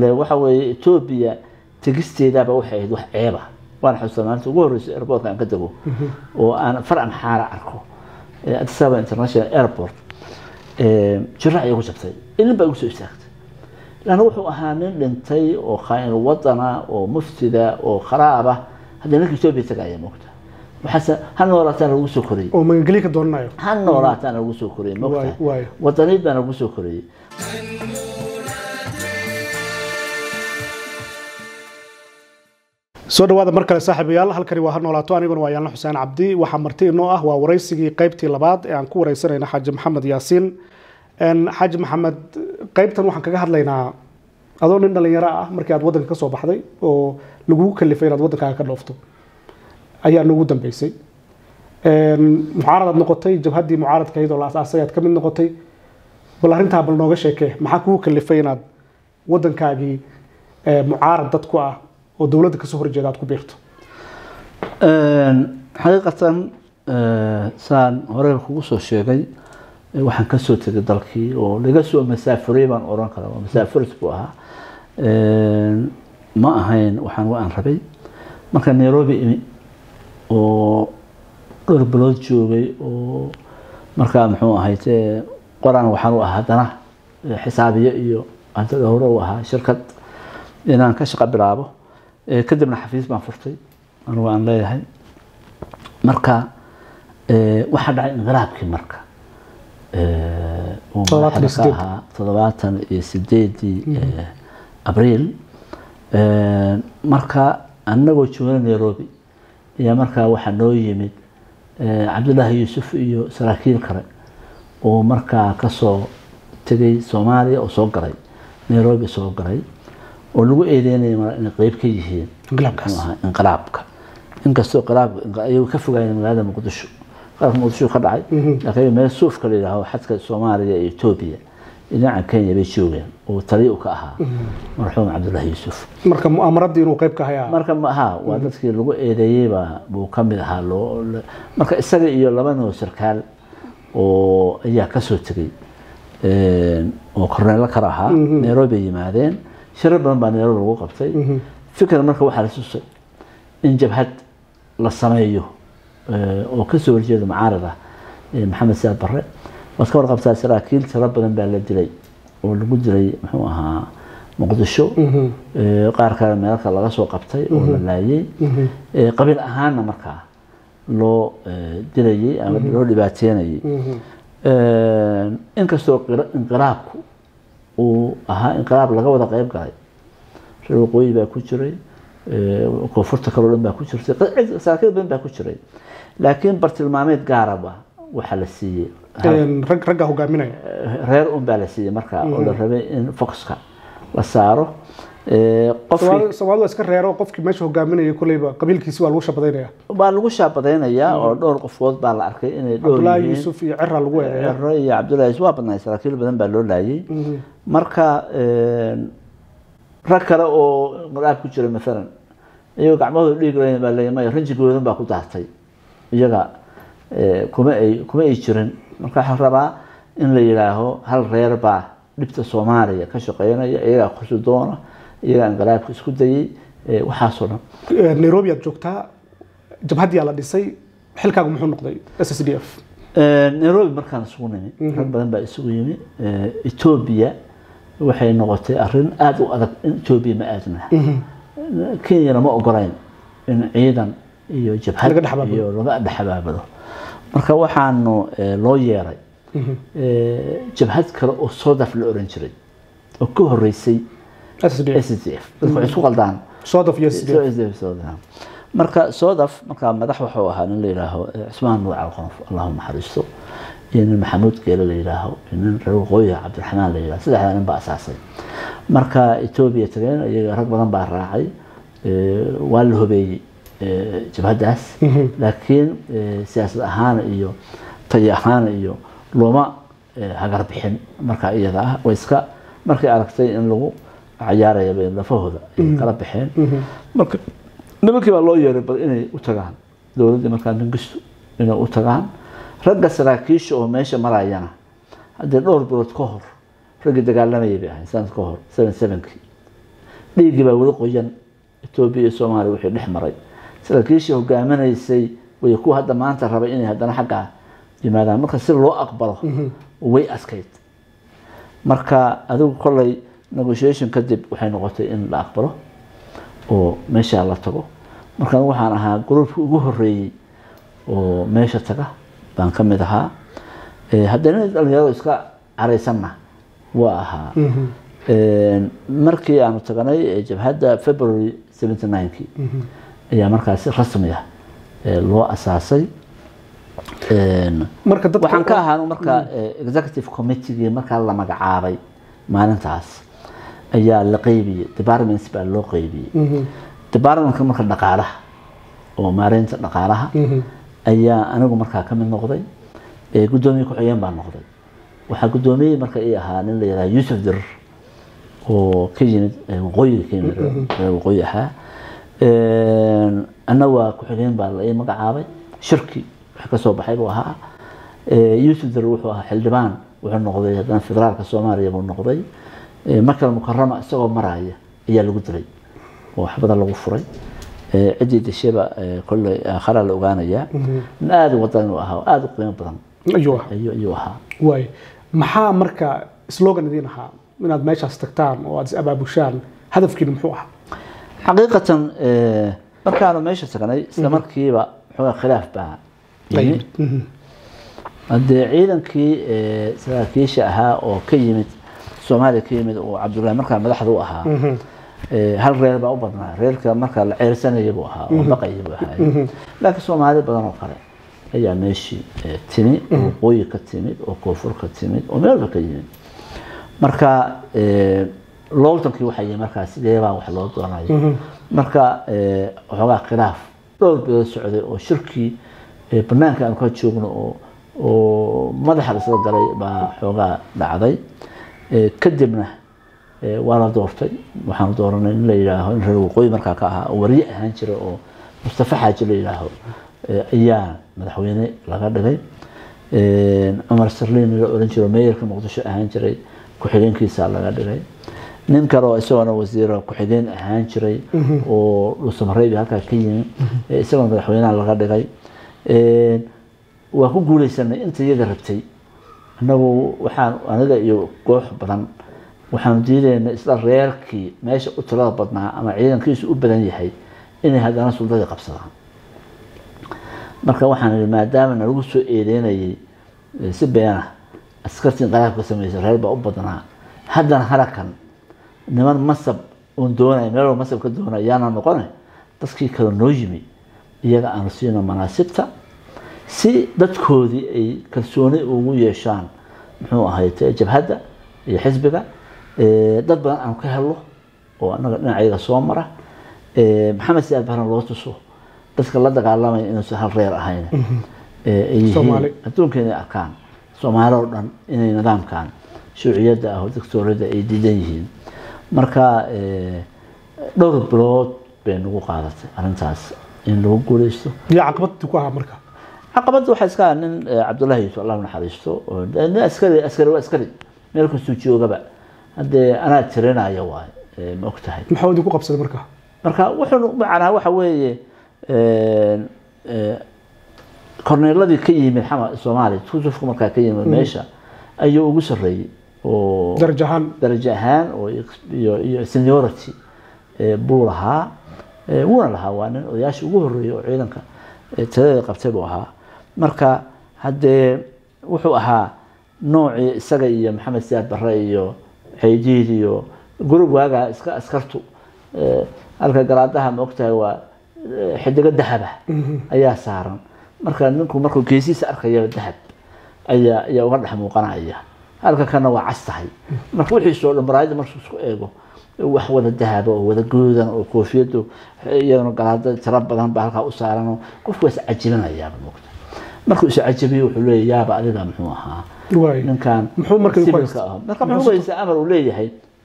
waxa weeye etoobiya tegisteedaaba waxay ahayd wax ceeba waan xusuustaa maalinta ugu horreysay airportka aan ka dego oo aan far amxaara arko addis ababa international airport jirac igu jabtay ilin baa igu soo istaagtay lanna wuxuu ahaa nin dhintay oo khaain wadana oo muftida oo kharaaba haddii ninka etoobiya tagaaya moogta waxaase ha noolaataan lagu soo koriyey oo magangeliya ka doonanayo ha noolaataan lagu soo koriyey Waayo, moogta waayo. wadaniid baana lagu soo koriyey soo dhawaada mar kale saaxiibayaal halkani waa ha noolaato aniguna waa yaanla xuseen cabdi waxaa marti inoo ah waa waraysigii qaybtii labaad ee aan ku wareysanayna xaaji maxamed yaasiin Een, xaaji maxamed qaybtan waxaan kaga hadlaynaa adoo nin dhalinyaro ah markii aad wadanka ka soo baxday oo lagugu kalifay inaad wadankaaga ka dhoofto ayaa noogu dambeysay Een, mucaaradaad noqotay jabhaddii mucaaradka ahayd oo la asaasay aad ka mid noqotay bal arrintaa bal nooga sheekee maxaa kugu kalifay inaad wadankaagii ee, mucaarad dad ku ah oo dowladda kasoo horjeeda aad ku biirto xaqiiqatan saan hore kugu soo sheegay eh, waxaan ka soo tegay dalkii oo laga soo masaafuray baan oran karaa waa masaafuris buu ahaa ma ahayn waxaan wa aan rabay marka nairobi imi oo dhowr bilood joogay oo markaa muxuu ahayte qoraan waxaan u ahaa haddana eh, xisaabiye iyo hantada hore u ahaa shirkad inaan ka shaqo bilaabo Eh, kadibna xafiis baan furtay anigu aan leeyahay marka eh, waxaa dhacay inqilaabkii marka Eh, uu Toddobaatan iyo madaxda ka sideed. ahaa toddobaatan iyo sideedii eh, abriil Eh, marka anagoo joogna nairobi ayaa markaa waxaa noo yimid eh, cabdullaahi yuusuf iyo saraakiil kale oo markaa kasoo tegay soomaaliya oo soo galay nairobi soo galay oo lagu eedeynaya mar inay qeyb ka yihiin Inqilaabkaas. muxuu ahaa, inqilaabka inkastoo inqilaabka ayagu ka fogaayeen magaalada muqdisho qalabka muqdisho ka dhacay laakiin meel suufka la yidhaaho xadka soomaaliya iyo etoobiya dhinaca kenya bay joogeen oo taliya u ka ahaa marxuum cabdullaahi yuusuf marka mu'aamaradii inuu qayb ka hayaa marka ma aha waa dadkii lagu eedeeyey baa buu ka mid ahaa loo la- marka isaga iyo laba nin oo sarkaal oo ayaa ka soo tegey een, oo korneelo kale ahaa nairobi ay yimaadeen shirar badan baa nairobi lagu qabtay fikir marka waxaa la susay in jabhad la sameeyo eh, oo kasoo horjeeda mucaarad ah eh, maxamed siyaad barre waad ka warqabtaa saraakiil tiro badan baa la dilay oo lagu dilay muxuu ahaa muqdisho Eh, qaar kale meelka laga soo qabtay oo la laayay Eh, qabiil ahaanna markaa loo eh, dilayay ama loo dhibaateynayay Eh, inkastoo qira- inqilaabku uu ahaa inqilaab laga wada qeyb galay reer waqooyi baa ku jiray eh, koonfurta kaloo dhan baa ku jirtay cid- saraakiil badan baa ku jiray laakiin bartilmaameed gaaraba waxaa la siiyey Een, rag ragga hogaaminaya reer un baa la siiyey markaa oo la rabay in foxka la saaro Eh, qofkii Soomaali- soomaalidu waa iska reero qofkii meesha hogaaminaya kolleyba qabiilkiisi waa lagu shabadaynaya waa lagu shaabadaynayaa oo dhowr qofood baa la arkay inay dhowr cabdullaahi yihiin yuusuf iyo cira lagu eedeeya Cero iyo cabdullaahi yuusuf waa badnaay saraakiil badan baa loo laayay marka een, rag kale oo inqilaab ku jira maalan iyagoo gacmahooda dhiig layn baa leeyahay maya rinjigoodan baa ku daartay iyaga eh, kuma ay kuma ay jirin marka waxaa rabaa in la yidhaaho hal reer baa dhibta soomaaliya ka shaqeynaya iyagaa kursi doona iyagaa inqilaabka isku dayay eh, waxaasoo dhan Een, nairobi aad joogtaa jabhaddiyaa la dhisay xilkaagu muxuu noqday s s d f Eh, nairobi markaan isugu nimi rag badan baa isugu yimi Eh, etoobiya waxay noqotay arrin aada u adag in etoobiya ma aadna kenyana ma ogolayn in ciidan iyo jabhad Laga dhex abaabilo. iyo laga dhex abaabilo marka waxaanu eh, loo yeeray eh, jabhad kale oo sodaf la oran jiray oo ka horeysay s s d f s d f dadku waxay isku qaldaan sodaf iyo s d f SDF Sudan. marka sodaf markaa madax wuxuu ahaa nin la yidhaaho eh, cusmaan nuur calqonof allahu naxariisto iyo nin maxamuud geele la yidhaaho iyo nin reer waqooyi cabdiraxmaan la yidhaho saddexdaa nin baa asaasay marka etoobiya tageen iyaga rag badan baa raacay eh, waa la hobeeyey eh, jabhaddaas laakiin eh, siyaasad ahaan iyo tayo ahaan iyo looma eh, hagar bixin marka iyada ah way iska markay aragtay in lagu cayaaraya bay lafahooda ay kala baxeen marka nimankii baa loo yeeray bal inay u tagaan dowladdii markaa mingistu inay u tagaan ragga saraakiisha oo meesha marayana haddii dhowr bilood ka hor raggii dagaalamayay bay ahayd sanad ka hor seven sevenkii dhiiggii baa weli qoyan etoobiya iyo soomaaliya wixii dhex maray saraakiishii hogaaminaysay way kuwa hadda maanta raba inay haddana xaggaa yimaadaan marka si loo aqbalo way askayd marka adigu kolley negotiation kadib waxay noqotay in la aqbalo oo meeshaa la tago marka anigu waxaan ahaa gruubkii ugu horeeyey oo meesha taga baan ka mid ahaa Eh, haddana dhalinyaradu iska caraysanna waa ahaa markii aanu taganay eh, jabhadda february 79kii ayaa markaasi rasmi ah eh, loo asaasay Een, marka dadka waxaan ka ahaan marka eh, executive committeegii markaa la magacaabay maalintaas ayaa la qeybiyey departments baa loo qeybiyey departmentka marka dhaqaalaha oo maareynta dhaqaalaha ayaa anigu markaa ka mid noqday Eh, guddoomiye ku-xigeen baa noqday waxaa guddoomiyey marka ii ahaa nin la yidhaha yuusuf dirir oo ka yimid eh, waqooyiga ka yimid reer waqooyi ahaa Een, anna waa ku-xigeen baa la ii magacaabay shirki wax ka soo baxay buu ahaa Eh, yuusuf dirir wuxuu ahaa xildhibaan wuxuu noqday haddana federaalka soomaaliya buu noqday Eh, makal mukarama isagoo maraya ayaa lagu dilay oo waxbada lagu furay Eh, ciddii dasheba eh, kolley aakharaa la ogaanayaa nin aada u wadan u ahaa oo aada u qiimo badan ayuu ahaa ayuu ayuu ahaa waay maxaa marka slogan idiin ahaa inaad meeshaas tagtaan oo aad is abaabushaan hadafkiina muxuu ahaa xaqiiqatan eh, markaanu meesha tagnay isla markiiba xoogaa khilaaf baa yimi haddee ciidankii eh, saraakiisha ahaa oo ka yimid soomaaliya ka yimid oo cabdullaahi markaa madaxda u ahaa eh, hal reer baa u badnaa reerka markaa la ceyrsanaya buu ahaa oo baqaya buu ahaa laakiin soomaali badan oo kale ayaa meeshii eh, timi oo waqooyi ka timid oo koonfur ka timid oo meelba ka yimid marka eh, looltankii waxaa yimi markaa sidee baa wax loo doonayo marka eh, waxoogaa khilaaf dhowr bilood socday oo shirkii eh, banaanka aan ka joogno oo oo madaxa lasla galay baa xoogaa dhacday Eh, kadibna eh, waa la doortay waxaanu dooranay in la yidhaaho in reer waqooyi markaa ka ahaa oo warye ahaan jira oo mustafa xaaji la yidhaaho eh, ayaa madaxweyne laga dhigay Eh, cumar sarliin la oran jiro meeyarka muqdisho ahaan jiray ku-xigeenkiisa laga dhigay nin kale oo isagona wasiiro ku-xigeen ahaan jiray oo dhuusamareebi halkaa ka yimi eh, isagoo madaxweynaha laga dhigay Eh, waa ku guuleysanay inta iyaga rabtay annagu waxaan aniga iyo koox badan waxaanu diidaynay isla reerkii meesha u tirada badnaa ama ciidankiisu u badan yahay inay haddana suldadii qabsadaan marka waxaan ihi maadaama nalagu soo eedeynayay eh, si beena askartii qaraabka sameysay reer baa u badnaa haddana halakan niman masab uun doonaya meel walba masab ka doonaya yaana noqone dadkii kale noo yimi iyaga aanu siino manaasibta si dadkoodii ay kalsooni ugu yeeshaan muxuu ahayd jabhadda iyo xisbiga Eh, dad badan aan ka helo oo anaga dhinacayaga soo mara Eh, maxamed siyaad baran loo tuso dadka la dagaalamaya inuusan hal reer ahayn Eh, ay yihiin Soomaali. adduunka inay arkaan soomaali oo dhan inay nidaamkan shuuciyadda ah oo dictatoriyadda ay diidan yihiin marka eh, dhowr bilood bay nagu qaadatay arrintaas in lagu guuleysto yaa caqabad ku ahaa marka caqabadda waxaa iska ah nin eh, cabdullaahi yuusuf allah u naxariisto oo de- nin askari askari waa askari meel kastuu joogaba haddee anaa tirinaya waay eh, ma og tahay maxaa idinku qabsaday marka marka wuxuu macnaa waxa weeye een, eh, korneeladii ka yimid xama soomaaliya kusufku markaa ka yimid meesha ayuu ugu sarreeyey oo darajo ahaan darajo ahaan oo iyo iyo seniority eh, buu lahaa Eh, wuuna lahaa waa nin odayaashii ugu horreeyey oo ciidanka eh, taladeeda qabtay buu ahaa marka haddee wuxuu ahaa noocii isaga iyo maxamed siyaad barre iyo xeydiid iyo gurub waagaa iska askartu eh, halka garaadaha ma ogtahay waa eh, xidigo dahaba ayaa saaran marka ninku markuu geesihiisa arkaya dahab ayaa ayaa uga dhex muuqanaya halka kana waa cas tahay marka wixiisoo dhan maraayadda markuu isku eego wax wada dahaba oo wada goodan oo koofiyadu iyadana galaada tiro badan baa halkaa u saaran oo qofku waa iscajibinayaaba moogta markuu iscajibiyo wuxuu leeyahay yaaba adiga muxuu ahaa waay ninkan Muxuu marka ku sibilka haystaa? ah marka muxuu haysta amar uu leeyahay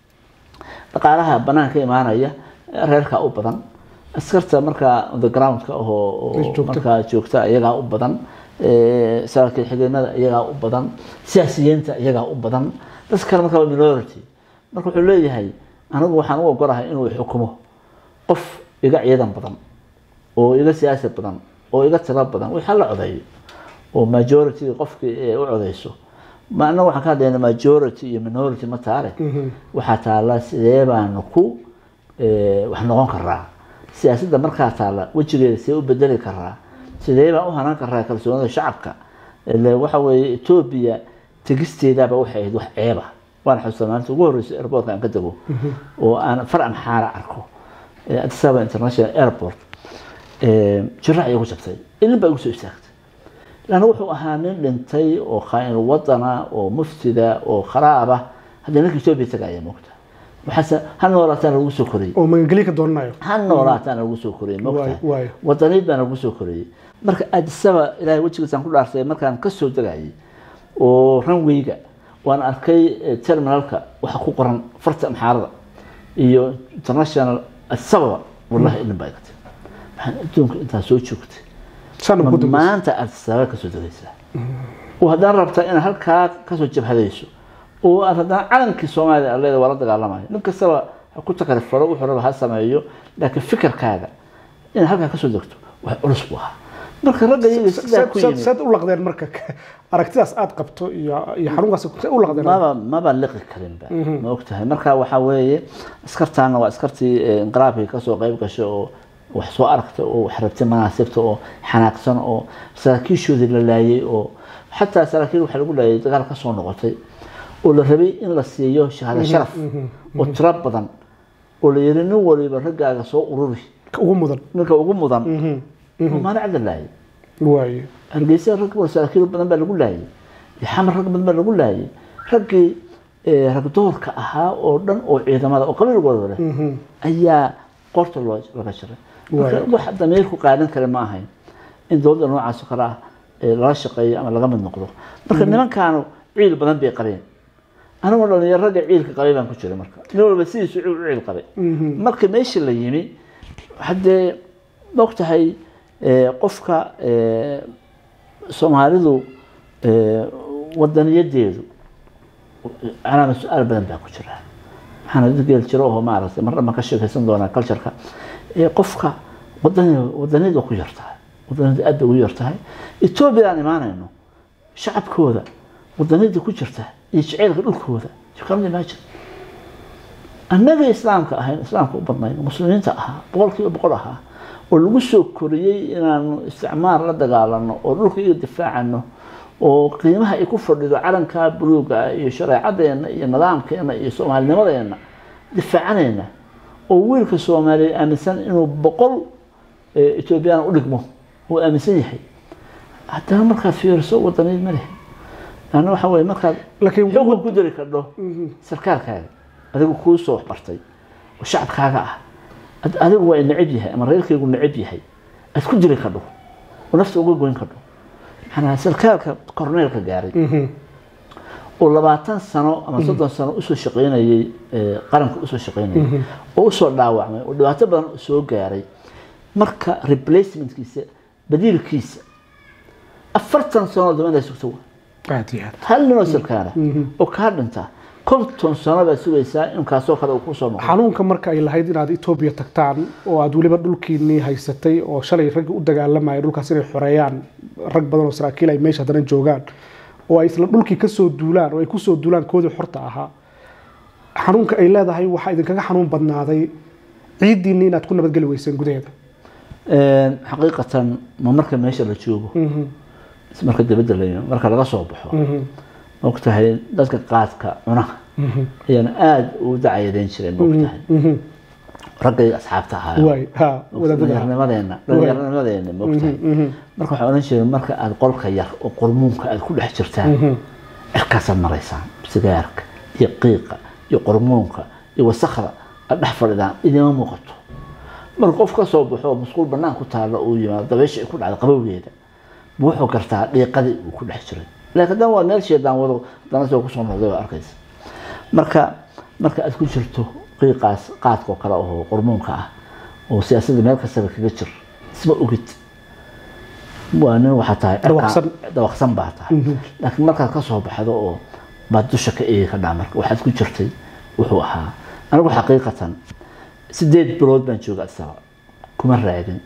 dhaqaalaha banaanka imaanaya reerkaa u badan askarta markaa on the groundka ahoo oo Meesha joogta. markaa joogta iyagaa u badan eh, saraakiil xigeenada iyagaa u badan siyaasiyiinta iyagaa u badan dadka kale markaa waa minority marka wuxuu leeyahay anigu waxaan u ogolahay inuu xukumo qof iga ciidan badan oo iga siyaasad badan oo iga tiro badan wixii la codeeyo oo majority qofkii ee u codeyso ma anaga waxaan ka hadlaynaa majority iyo minority ma taale waxaa taala sidee baanu ku eh, wax noqon karaa siyaasadda markaa taala wejigeeda see u bedeli karaa sidee baan u hanan karaa kalsoonida shacabka ile waxa weeye etoobiya tegisteedaaba waxay ahayd wax ceeba waan xusuustaa maalinta ugu horreysay airportka aan ka dego oo aan far amxaara arko eh, addis ababa international airport eh, jirac igu jabtay ilin baa igu soo istaagtay lanna wuxuu ahaa nin dhintay oo khaain wadana oo muftida oo kharaaba haddii ninka etoobiya tagaaya moogta waxaase ha noolaataan lagu soo koriyey oo magangelyo ka doonanayo ha noolaataan lagu soo koriyey Waayo, moogta waayo. wadaniid baana lagu soo koriyey marka addisaba ilaahay wejigiisaan ku dhaarsay markaan ka soo degayay oo ranweyga waan arkay eh, terminalka waxa ku qoran farta amxaarada iyo international addisababa wallahi ilin baa igatay waxaan adduunka intaa soo joogtay saana ma ku dambaysa maanta aad sabab kasoo degaysaa oo haddaan rabtaa inaad halkaa kasoo jabhadayso oo aad haddana calankii soomaaliya aad leedahay waa la dagaalamayo nin kastaba ha ku takarifaro wuxuu raba ha sameeyo laakiin fikirkaaga inaad halkaa kasoo degto wax culus buu ahaa marka ragga iyaga sidaa ku yimid saad u laqdeen marka aragtidaas aad qabto iyo iyo xanuunkaas saad u laqdeen maba maba liqi karinba ma ogtahay marka waxaa weeye askartaana waa askartii eh, inqiraabkii kasoo qayb gashay oo wax soo aragta oo wax rabtay manaasibta oo xanaaqsan oo saraakiishoodii la laayay oo xataa saraakiil waxaa lagu laayay dagaal kasoo noqotay oo la rabay in la siiyo shahaado sharaf oo tiro badan oo la yiri nin waliba raggaaga soo ururi ka ugu mudan ninka ugu mudan oo maanacda laayay waayo hargeysa rag badan saraakiil badan baa lagu laayay iyo xamar rag badan baa lagu laayay raggii eh, rag doorka ahaa oo dhan oo ciidamada oo qabiilkooda leh ayaa qorta loo laga jaray marka Waayo. wax damiirku qaadan kale ma ahayn in dowladda noocaas oo kale ah eh, lala shaqeeyo ama laga mid noqdo marka nimankaanu ciil badan bay qabeen anigoo dhalinyaro ragga ciilka qabay baan ku jiray marka nin walba sidiisu ciil u ciil qabay marka meesha la yimi haddee mogtahay eh, qofka eh, soomaalidu eh, wadaniyadeedu calaama su-aal badan baa ku jira waxaana dad geel jiro oo maaragtay mar dhanbaan ka sheekaysan doonaa cultureka Eh, qofka wadani wadaniyad waa ku yartahay wadaniyad aad bay ugu yartahay etoobiya aan imaanayno shacabkooda wadaniyada ku jirta iyo jaceylka dhulkooda you can imagine annaga islaamka ahayn islaamka u badnayn muslimiinta ahaa boqolkiiba boqol ahaa oo lagu soo koriyey inaanu isticmaar la dagaalano oo dhulka iga difaacano oo qiimaha ay ku fadhido calanka buluuga ah iyo shareecadeena iyo nidaamkeena iyo soomaalinimadeena difaacanayna oo wiilka soomaaliya aaminsan inuu boqol eh, etoobiyaan u dhigmo uu aaminsan yahay haddana markaad fiiriso wadaniid ma lehe laanna waxa weye markaad laakiin xukun ku diri kardho sarkaalkaaga adigu kuu soo waxbartay oo shacabkaaga ah ad- adigu waa necab yahay ama reerkaygu necab yahay aad ku diri kardho oo nafta uga goyn kardho maxaa sarkaalka korneelka gaaray oo labaatan sano ama soddon sano usoo shaqaynayey eh, qaranka usoo shaqaynayay oo usoo dhaawacmay oo dhibaato badan soo gaaray marka replacementkiisa badiilkiisa afartan sano dambana sugta waa aad iyo aad hal ninoo sarkaana oo kaa dhinta konton sano baad sugaysaa in kaasoo kale uu kusoo noqdo xanuunka marka ay lahayd inaad etoobiya tagtaan oo aad weliba dhulkiinii haysatay oo shalay raggi u dagaalamaya dhulkaas inay xoreeyaan rag badan oo saraakiil ay meesha haddana joogaan oo ay isla dhulkii kasoo duulaan oo ay kusoo duulaan koodii xorta ahaa xanuunka ay leedahay waxaa idinkaga xanuun badnaaday ciiddiinni inaad ku nabadgeli weyseen gudaheeda Een, xaqiiqatan ma marka meesha la joogo mise marka dibadda la yimi marka laga soo baxo mogtahay dadka qaadka cunaha ayaan aada u dacyadeyn jireen mogtahay raggay asxaabta ahaa waay ha wadaadada dhallinyarnimadeena dhallinyarnimadeena mogtahay marka waxaa odhan jireen marka aada qolka yar oo qormuunka aada ku dhex jirtaan cirkaasaad maraysaan sigaarka iyo qiiqa iyo qormuunka iyo wasakda aad dhex fadhidaan idima muuqato marka qof ka soo baxo oo musquul bannaan ku taalla uu yimaado dabeysha ay ku dhacdo qabowgeeda ma wuxuu gartaa dhiiqadii uu ku dhex jiray laakiin haddana waa meel sheedaan wado haddana soo kusoo noqday waa arkaysa marka marka aad ku jirto qiiqaas qaadka oo kale oo qormuunka ah oo siyaasadda meel kastaba kaga jir isma ogid waa nin waxaa tahay Dawaqsan. dawaqsan baa tahay laakiin markaad ka soo baxdo oo baad dusha ka eegi kadhaa marka waxaad ku jirtay wuxuu ahaa anigu xaqiiqatan sideed bilood baan jooga asaba kuma raadin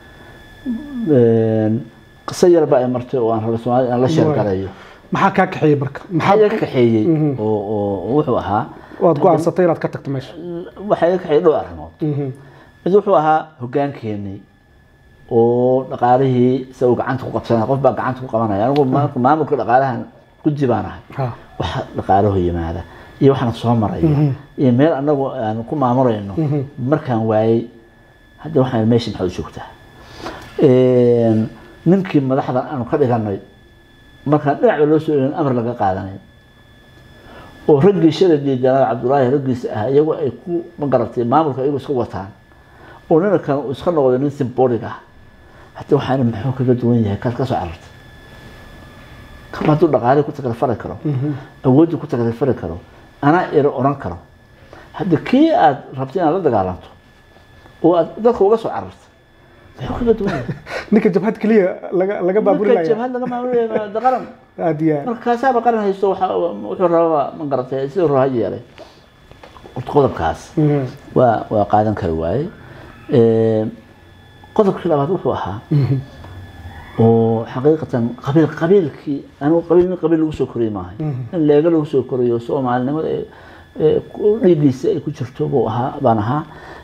qiso yar baa ay martay oo aan raba soomaalida aan la sheergalayo maxaa kaa kaxeeyey marka maxaa iga kaxeeyey oo oo wuxuu ahaa waad go-aansatay inaad ka tagto meesha waxaa iga kaxeeyey dhowr arrimood mid wuxuu ahaa hogaankeenii oo dhaqaalihii isagu gacanta ku qabsanaya qof baa gacanta ku qabanaya anigu marka maamulka dhaqaalahan guddi baan ahay Ha. waxa dhaqaalaho yimaada iyo waxaan soo maraya iyo meel anagu aan ku maamulayno markaan waayey hadda waxaan meesha maxaad u joogtaa ninkii madaxda aanu ka dhiganay markaan dhinacba loo soo elin amar laga qaadanay oo raggii shalay diidanaa cabdulaahi raggiisa ah iyagu ay ku magaratay maamulka iyagu iska wataan oo nina kan uu iska noqday nin simbolig ah hadda waxaana muxuu kaga duwan yahay kaad ka soo carartay kama hadduu dhaqaalii ku takalfari karo awooddii ku takalfari karo anaa iro odhan karo hadda kii aad rabtay inaad la dagaalanto oo aad dadka uga soo carartay muxuu kaga duwan yahay ninka jabhad keliya laga laga marka baaburinaya jabhad laga maamulaya qaran aad iyo aad marka kaasaaba qaran haysto waxa wuxuu rabaa ma garatay siduu raba ha yeelay horta qodobkaas Mhm. waa waa qaadan kari waaye qodobkii labaad wuxuu ahaa oo xaqiiqatan qabiil qabiilkii anigu qabiil nin qabiil lagu soo koriyey maahay in leega lagu soo koriyo soomaalinimada ee- ee ku- dhiiggiisa ay ku jirto buu ahaa baan ahaa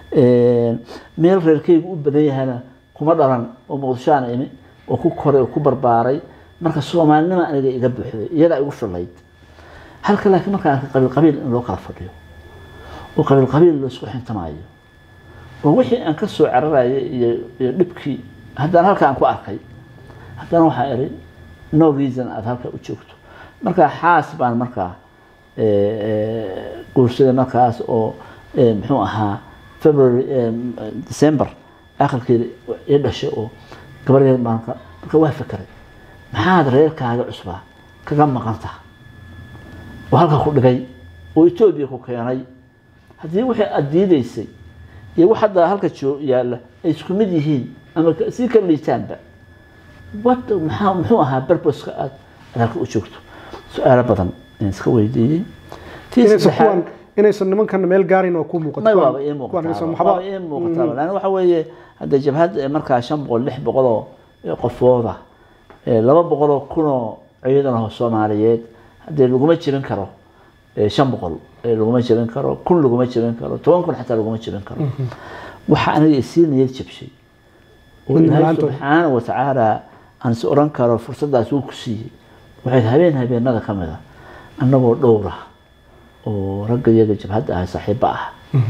meel reerkaygu u badan yahana kuma dhalan oo muqdishoaan imi oo ku koray oo ku barbaaray marka soomaalinima aniga iga buuxday iyadaa igu filayd halka laakiin markaan arkay qabiil qabiil in loo kala fadhiyo oo qabiil qabiil la isku xintamaayo oo wixii aan ka soo cararayay iyo iyo dhibkii haddana halka aan ku arkay haddana waxaa iri no reason aada halka u joogto marka xaas baan markaa eh, eh, guursaday markaas oo eh, muxuu ahaa february eh, december akhirkeeda ii dhashay oo gabarheed marka marka waa fekeray maxaad reerkaaga cusbaa kaga maqan taha oo halka ku dhigay oo etoobiya ku keenay haddii wixii aada diidaysay iyo wax hadda halka joo yaalla ay isku mid yihiin ama ka- sii kala liitaanba what maxaa muxuu ahaa barboska aad aad halka u joogto su-aalo badan ayaan iska weydiiyey tii inaysan saddexaad kuwan inaysan nimankan meel gaarin oo ku muuqato may kuwan- waaba ii kuwan aysan muuqataa waxba- waaba ii muuqataa lan waxa weeye hadda jabhad eh, markaa shan boqol lix boqoloo eh, qofooda eh, laba boqoloo kunoo ciidan oo soomaaliyeed haddee laguma jirin karo eh, shan boqol eh, laguma jirin karo kun laguma jirin karo toban kun xataa laguma jirin karo waxa aniga isii niyad jabshay oo Midna ilaahay la'aantood. subxaana wa tacaala aan is oran karo fursadaas uu ku siiyey waxay habeen habeenada ka mid a annagoo dhowra oo ragga iyaga jabhadda ah saaxiibo ah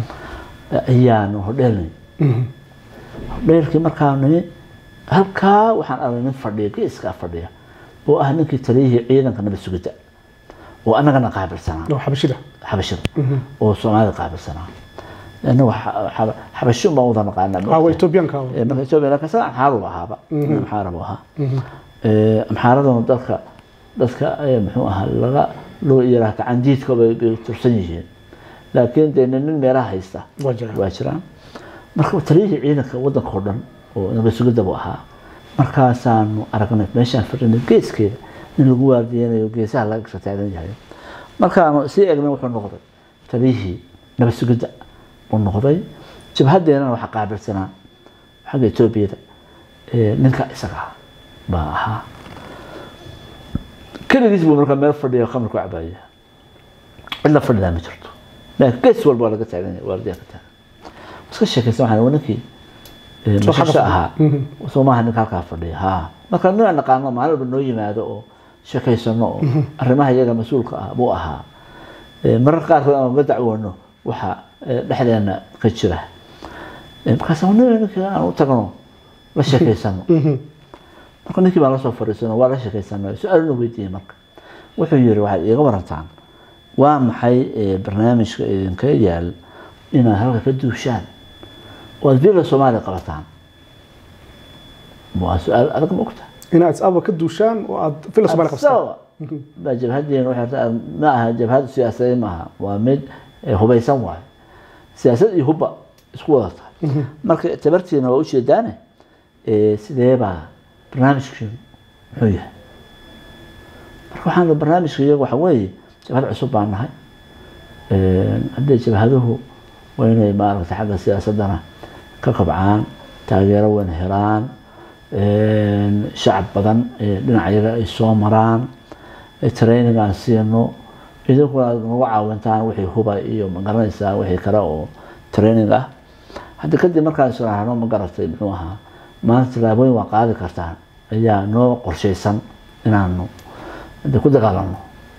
ayaanu hodheelnay Mhm. hodheelkii markaa nimi halkaa waxaan aragnay nin fadhiya geeskaa fadhiya oo ah ninkii taliyihii ciidanka nabad sugidda oo annagana qaabilsanaa oo xabashida xabashida oo soomaalida qaabilsanaa annagu xabashin baan wada naqaanaa ah waa etoobiyaanka Eh, marka Ethiopia laakiin sana amxaaru ahaaba amxaara buu ahaa Eh, amxaaraduna dadka dadka eh, muxuu ahaa laga loo yiraah gacandiidka bay bay tursan yihiin laakiin dee nin nin meelaha haysta waa jiraan waa jiraan marka taliyihii ciidanka wadanka oo dhan oo nabad sugidda buu ahaa markaasaanu aragnay meeshaan fadhinay geeskeeda in lagu waardiyanayo geesaha laga kasoo taagan yahay markaanu sii eegnay wuxuu noqday taliyihii nabad sugidda uu noqday jabhadeennana waxaa qaabilsanaa xagga etoobiyada eh, ninka isaga ah baa ahaa keligiis buu markaa meel fadhiya khamri ku cabaaya cidla fadhidaa ma jirto laakiin gees walba waa laga taagan yahay waardiyaa ka taagan iska sheekaysan waxaan waa ninkii eh, Soo mashasha xabas- ahaa soo maaha ninka halkaa fadhiya ha marka nin aan naqaano maalin walba noo yimaado oo sheekaysano oo arrimaha iyaga mas-uulka ah buu ahaa Eh, mararka qaarkood aan uga dacwoono waxa eh, dhexdeena ka jira Eh, markaas nin ninkii aan u tagno la sheekaysano marka ninkii baan lasoo fadhiisano waa la sheekaysanay su-aaluna weydiiyey marka wuxuu yiri waxaad iiga warantaan waa maxay eh, barnaamijka idinka yaal inaad halka ka duushaan oo aad villa soomaaliya qabataan waa su-aal adag ma ogta inaad is-aba ka duushaan oo aad fila soomaali qabsataan Sababa. baa jabhadeen waxay rabtaa ma aha jabhad siyaasadeed maaha waa mid eh, hubaysan waayo siyaasad iyo hubba isku wada tahay marka tabartiina waa ujeedaane eh, sidee baa barnaamijkiinu muxuu yahay marka waxaan barnaamijka iyaga waxa weeye jabhad cusub baan nahay haddee jabhaduhu waa inay maaragtay xagga siyaasadana ka kabcaan taageero weyn helaan shacab badan dhinacayaga ay soo maraan training aan siino idinkuna aad nagu caawintaan wixii huba iyo magaranaysaa wixii kale oo training ah hadda kadib markaan israahno ma garatay muxuu ahaa maanta tilaabooyin waa qaadi kartaan ayaa noo qorshaysan inaanu hadda ku dagaalano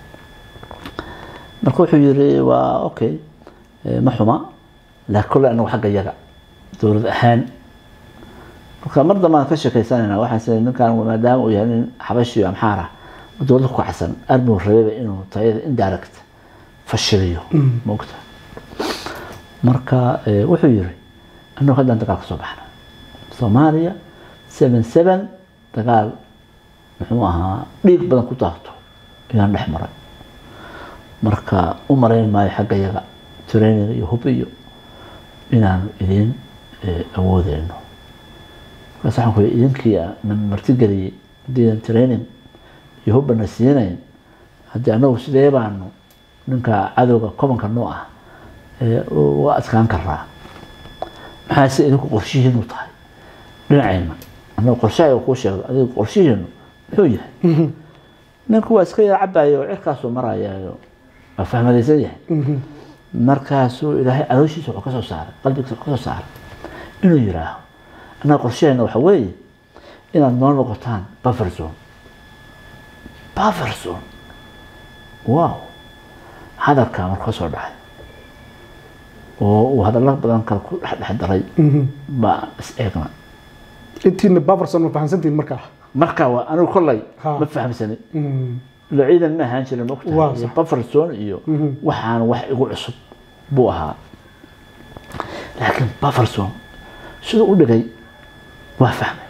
marka wuxuu yiri waa okay ma xuma laakiin kolle anagu xagga yaga dowlad ahaan marka mar dambaan ka sheekaysanayna waxaan sida ninkan maadaama uu yahay nin xabashiyo amxaar ah dowladda ku kacsan armigu rabeeba inuu tayada indirect fashiliyo moogta marka wuxuu yiri anagu haddaan dagaal ka soo baxna soomaaliya seven seven dagaal muxuu ahaa dhiig badan ku daato ayaan dhex maray marka u marayn maayo xagga yaga training iyo hub iyo inaan idin awoodeyno markaas waxaan ku yidhi idinkii na martigeliyey haddiidan training iyo hubbana siinayn haddii anagu sidee baanu ninka cadowga kobanka noo ah uga adkaan karaa maxaa se idinku qorshihiinu tahay dhinacayna anagu qorshahay kuu sheegdo adiga qorshihiinu muxuu yahay ninku waa iska yar cabayo oo cirkaasuu marayaayo waa fahmadaysan yahay markaasuu ilaahay calooshiisa wuxuu kasoo saaray qalbigiisa wuxuu kasoo saaray inuu yiraaho annaga qorshaheena waxa weeye inaad noo noqotaan buffer zone buffer zone wow hadalkaa marka kasoo dhacay oo uu hadallo badan kale ku dhexdhex daray baa is eegna intiina baferson ma fahamsantiin markaa marka waa anigu kollay Ha. ma fahamsanin ila ciidan ma ahaan jirin Waa mogtahay sax. bufferson iyo waxaan wax igu cusub buu ahaa laakiin bufferson siduu u dhigay waa fahmay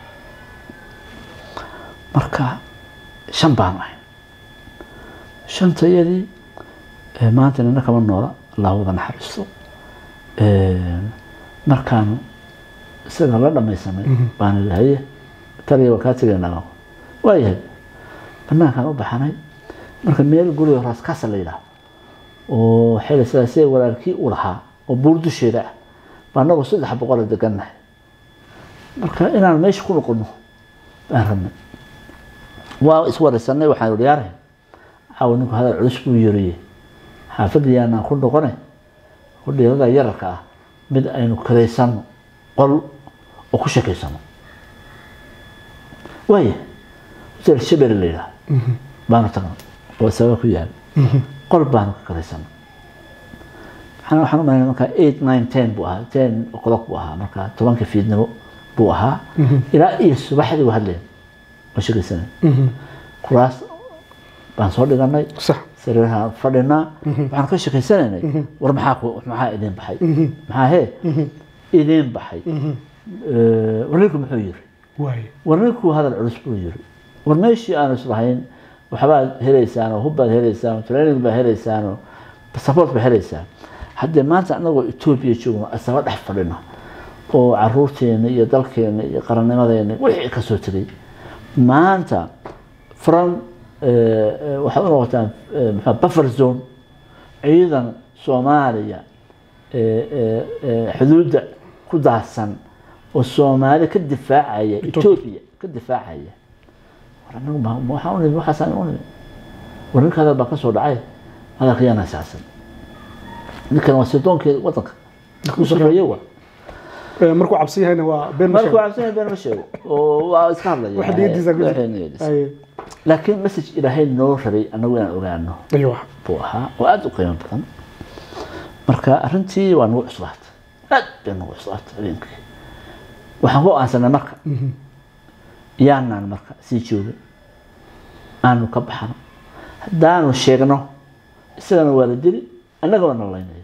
marka shan baan ahay shantayadii eh, maanta nina kama noola allah wada naxariisto Eh, markaan isaga la dhamaysanay baan idhi haye taliya waa kaa tegaynaa waayahay banaankaan u baxanay marka meel guriga raaskasa la yidhaah oo xili sidaasee walaalkii u lahaa oo buur dusheeda ah baa anagoo saddex boqola degannahay marka inaan meesha ku noqono baan rabnay waa iswaraysanay waxaan ihi yaare caawa ninku hadal culus buu yiriye xaafadii yaanaan ku noqone hudheelada yararka ah mid aynu karaysano qol oo ku sheekaysano waaya hotel shabele la yidhaah baanu tagnay oo sababa ku yaal qol baanu ka karaysano waxaan waxaan u malaynaya markaa eight nine ten buu ahaa ten o'clock buu ahaa markaa tobanka fiidnimo buu ahaa ilaa iyo subaxdii waa hadleen oo sheekaysanay kuraas baan soo dhiganay sax sariiraha fadhinaa waxaan ka sheekaysanaynay war maxaa ku- maxaa idin baxay maxaa hee idin baxay Eh, war ninku muxuu yiri waaye war ninku hadal culus buu yiri war meeshii aanu islahayn waxbaad helaysaan oo hubbaad helaysaan oo training baad helaysaan oo support baad helaysaan haddee maanta anagoo etoobiya joogno asaba dhex fadhino oo caruurteena iyo dalkeena iyo qarannimadeena wixii ka soo tegay maanta from eh, eh, waxaad u noqotaan eh, maxaa buffer zone ciidan soomaaliya eh, eh, eh, xuduudda ku daadsan oo soomaali ka difaacaya etoobiya ka difaacaya war anagu ma ma waxaan u nimi waxaasaan u nimi war ninka hadal baa ka soo dhacay hadalkayaan asaasan ninkan waa sirdoonkeeda wadanka u shaqeeye wa Eh, markuu cabsan yahayna waa been ma markuu sheego cabsanya been ma sheego oo waa iska hadlaya wax niyadiisa ku Waxay jira niyadiisa. Aye. laakiin message ilaahay noo rabay anagu inaan ogaano aywa buu ahaa oo aada u qiimo badan marka arrintii waa nagu cuslaatay aad bay nagu cuslaatay habeenkii waxaan ku aansanay marka yaanaan marka sii joogin aanu ka baxno haddaanu sheegno isagana waa la dili annagana na laynaya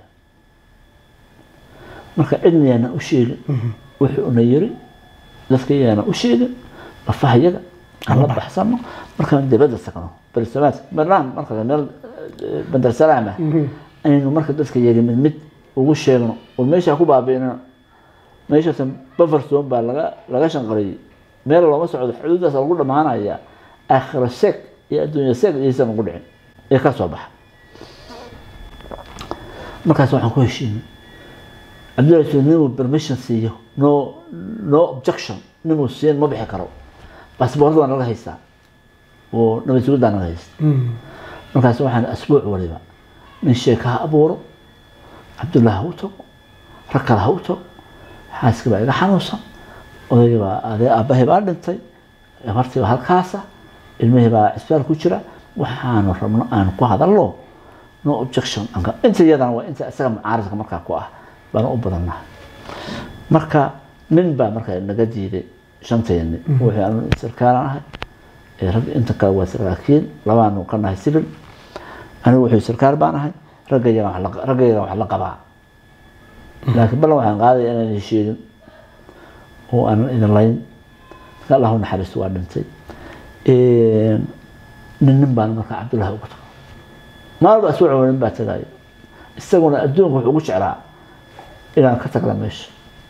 marka cidna yaana u sheegin wuxuu una yiri dadka yaana u sheegin lafaha yaga aan la baxsano markaan dibadda tagno bersamaad marnaan marka meel eh, bandar salaam ah aynu marka dadka yaga mid mid ugu sheegno oo meesha ku baabi'ino meeshaasan bufferstone baa laga laga shanqariyey meel looma socdo xuduudaas lagu dhammaanaya aakhiro seeg iyo adduunya seeg iyaysan ugu dhicin ee ka soo baxa markaas waxaan ku heshiinay cabdullahi yusuf ninuu permission siiyo no no objection ninuu siin ma bixi karo baasboorda waa naga haystaa oo nabad sugiddaa naga haysta markaas waxaan asbuuc waliba nin sheeka ha abuuro cabdullahi ha u tago rag kale ha u tago xaaskii baa iga xanuunsan odaygii baa adee aabbahay baa dhintay gabartii baa halkaasa ilmihii baa cisbitaal ku jira waxaanu rabno aan ku hadalno no objection anka inta iyadana waa inta isaga mucaaradka markaa ku ah baan u badannahay marka nin baa markaa naga diiday shanteeni wuxuu anu sarkaalan ahay ee rag inta kale waa saraakiin labaanu ka nahay civil anigu wuxuu sarkaal baan ahay raggayagan wax la- raggayagan wax la qabaa laakiin ballan waxaan qaadaya inaan heshiidin oo aanan idin layn marka allahu naxariisto waa dhintay nin nin baan markaa cabdullahi ugu tago maalba asbuuc nin baa tagayo isaguna adduunka wuxuu ugu jeclaa inaan ka tagla meesha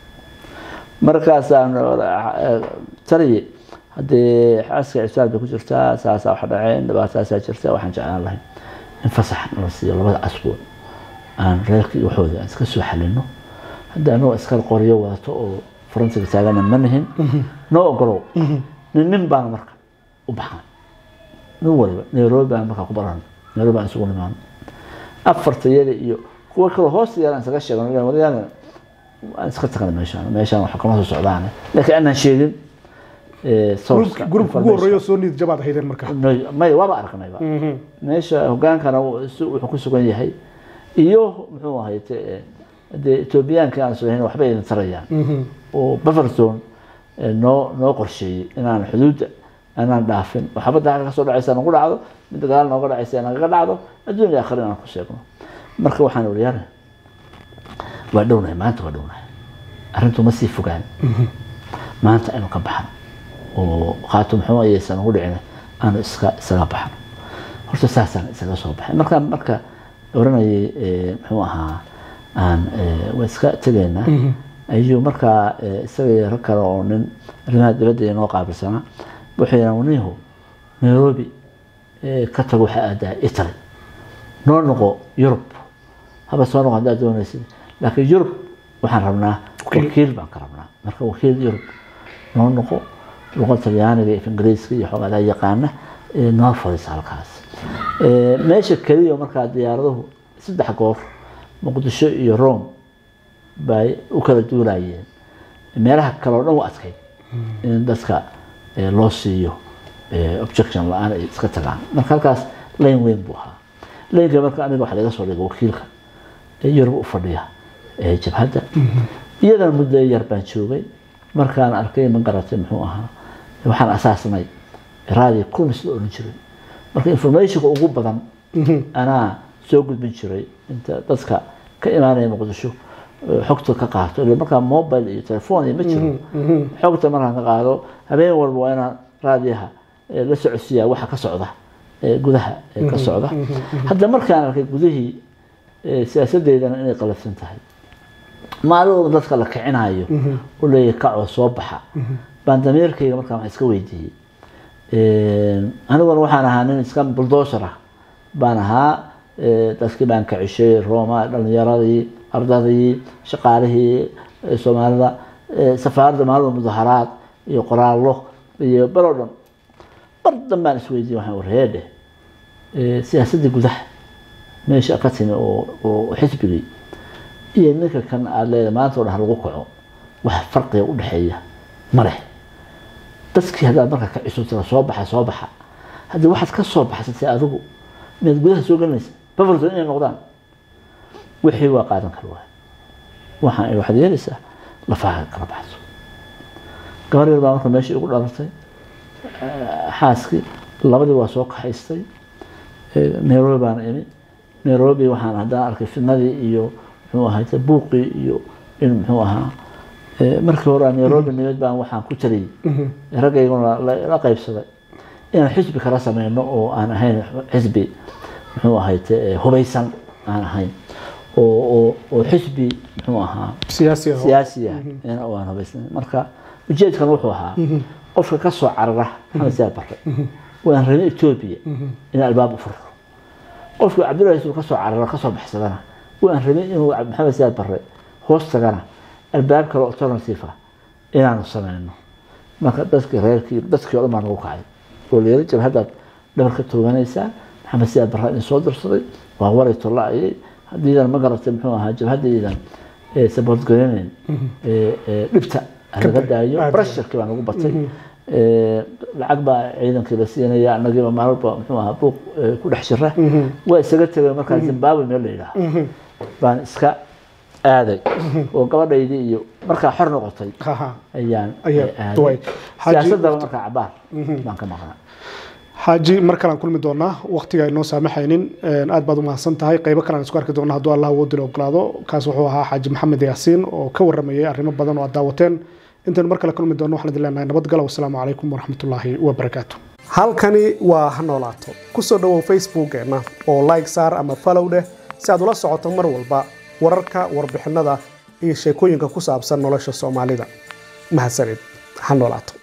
markaasaan taliye haddee xaaska cisbaal bay ku jirtaa saasaa wax dhaceen dhibaataasaa jirta waxaan jeclaan lahay in fasax nala siiyo labada asbuuc aan reerka iyo waxooda aan iska soo xalino hadda anagoo iskala qoryo wadato oo faransiga taagana ma nihin noo ogolow nin nin baan marka u baxnay nin waliba nairobi baan markaa ku baran nairobi baan isugu nimaano afartayada iyo kuwa kale hoosta yar aan isaga sheegno wadayaana aan iska tagna meeshaan meeshaan wax kama soo socdaane laakiin aanan sheegin Gruupki- gruupka ugu horreeya soo niid jabaad haydeen marka may waaba aragnayba meesha hogaankana uu- si- wuxuu ku sugan yahay iyo muxuu ahay dee etoobiyaankii aan soo waxba idin tarayaan oo buffer zone eh, noo noo qorsheeyey inaan xuduudda inaan dhaafin oo xabadda halka kasoo dhacaysa nagu dhacdo midda gadaal nooga dhacaysa nagaga dhacdo adduun iyo aakhira inaan ku sheegno marka waxaan wariyaana waa dhownahay maanta waa dhownahay arrintu ma sii fogaan maanta aynu ka baxno oo khaatum xumo ayaysan ugu dhicin aanu iska isaga baxno horta saasaan isaga soo baxay marka marka oranayay eh, muxuu ahaa aan eh, waa iska tegaynaa ayuu markaa eh, isaga iyo rag kale oo nin arrimaha dibadda inoo qaabilsanaa wuxuu yidhaha nihu nairobi eh, ka tago waxaa aadaa italy noo noqo yurub haba soo noqo haddaad doonaysid laakiin yurub waxaan rabnaa wakiil baan ka rabnaa marka wakiil yurub noo noqo luqa talyaaniga iyo ingiriiska iyo xoogadaa yaqaana ee noo fadhiisa halkaas Ee, meesha keliya markaa diyaaraduhu saddex goor muqdisho iyo rome bay u kala duulayeen meelaha kale oo dhan u adkayd in dadka ee, loo siiyo ee, objection la-aan ay iska tagaan marka halkaas layn weyn buu ahaa laynka marka aniga waxa laga soo dhigay wakiilka ee yurub u fadhiya ee jabhadda iyadana muddo yar baan joogay markaan arkay ma garatay muxuu ahaa waxaan asaasnay raadi kulmis la odhan jiray marka informationka ugu badan anaa soo gudbin jiray inta dadka ka imaanaya muqdisho eh, xogta ka qaato ila markaa mobile iyo telefoon iyo ma jiro xogta markaan ka qaado habeen walba waa inaan raadiyaha eh, la socodsiiyaa waxa ka socda ee gudaha ee ka socda hadda markaan arkay gudihii eh, siyaasadeedana inay qalafsan tahay maalin walba dadka la kicinayo u leeyahay kacoo soo baxa baan damiirkayga markaa wax iska weydiiyey aniguna waxaan ahaa nin iska bulldozer ah baan ahaa eh, dadkii baan kacishay rooma dhalinyaradii ardadii shaqaalihii eh, soomaalida eh, safaaradda maalin mudaharaad iyo qoraallo iyo baloo dhan bar dan baan isweydiiyey waxaan warheedhe siyaasaddii gudaha meesha ka timi oo oo xisbigii iyo ninka kan aada leedahay maanta oo dhan ha lagu kaco wax farqiga u dhexeeya ma leh dadkii haddaad markaa ka cusubtira soo baxa soo baxa haddii waxaad ka soo baxsatay adigu miyaad gudaha soo gelinaysa bafarton inay noqdaan wixii waa qaadan kara waay waxaan waxaad yeelaysaa lafaha kala baxso gabar yar baa marka meeshii igu dhalatay xaaskii labadii waa soo kaxaystay nairobi baan imi nairobi waxaan haddana arkay fidnadii iyo muxuu ahay buuqii iyo in muxuu ahaa markii hore nairobi nimid baan waxaan ku taliyey raggayguna la qaybsaday inaan xisbi kala sameyno oo aan ahayn xisbi muxuu ahay hubaysan aan ahayn oo oo xisbi muxuu ahaa siyaasi ah siyaasi ah oo aan hubaysan marka ujeedkan wuxuu ahaa qofka ka soo carara maxamed siyaad barre waan rabin etoobiya in albaab u furo qofka cabdullahi yusuf ka soo carara ka soo baxsadana waan rabin inuu maxamed siyaad barre hoostagana albaab kale alternative ah inaanu sameyno marka dadkii reerkii dadkii o dhan baa nagu kacay oo layiri jabhadaad dhabar ka tooganaysaa maxamed siyaad barra idin soo dirsaday waa waray tolla-ayay haddiidan ma garatay muxuu ahaa jabhadaydan saboort garanayn dhibta laga daayo brasharkii baa nagu batay lacag baa ciidankii la siinaya anagiiba maalba muxuu ahaa buuq ku dhex jira waa isaga tegay markaa zimbabwe meel la yidhaaha baan iska aaday oo gabadhaydii iyo markaa xor noqotay ayaan aaday siyaasadaba markaa cabaar baan ka maqnaa xaaji mar kalean kulmi doonaa waktiga aynoo saamaxaynin aad baad umahadsan tahay qaybo kalean isku arki doona hadduu allah awoodila ogolaado kaas wuxuu ahaa xaaji maxamed yaasiin oo ka waramayay arrimo badan oo aad daawateen intaynu mar kale kulmi doono waxaan idin leenahay nabadgalo wasalaamu calaykum waraxmatullaahi wabarakaatu halkani waa ha noolaato ku soo dhowow facebookeenna oo like saar ama follow dheh si aad ula socoto mar walba wararka warbixinada iyo sheekooyinka ku saabsan nolosha soomaalida mahadsanid ha noolaato